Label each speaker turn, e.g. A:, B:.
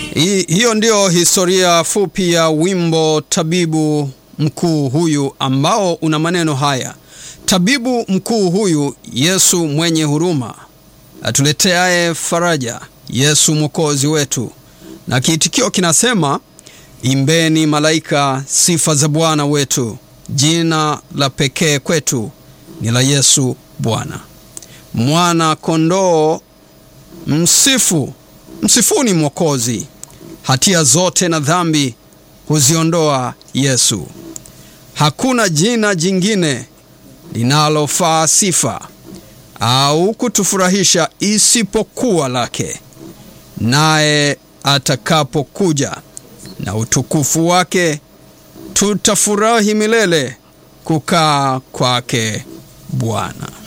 A: Hi, hiyo ndiyo historia fupi ya wimbo tabibu mkuu huyu ambao una maneno haya: tabibu mkuu huyu, Yesu mwenye huruma, atuleteaye faraja, Yesu mwokozi wetu. Na kiitikio kinasema imbeni malaika sifa za Bwana wetu, jina la pekee kwetu ni la Yesu Bwana. Mwana kondoo msifu, msifuni Mwokozi, hatia zote na dhambi huziondoa Yesu. Hakuna jina jingine linalofaa sifa au kutufurahisha isipokuwa lake. Naye atakapokuja na utukufu wake, tutafurahi milele kukaa kwake Bwana.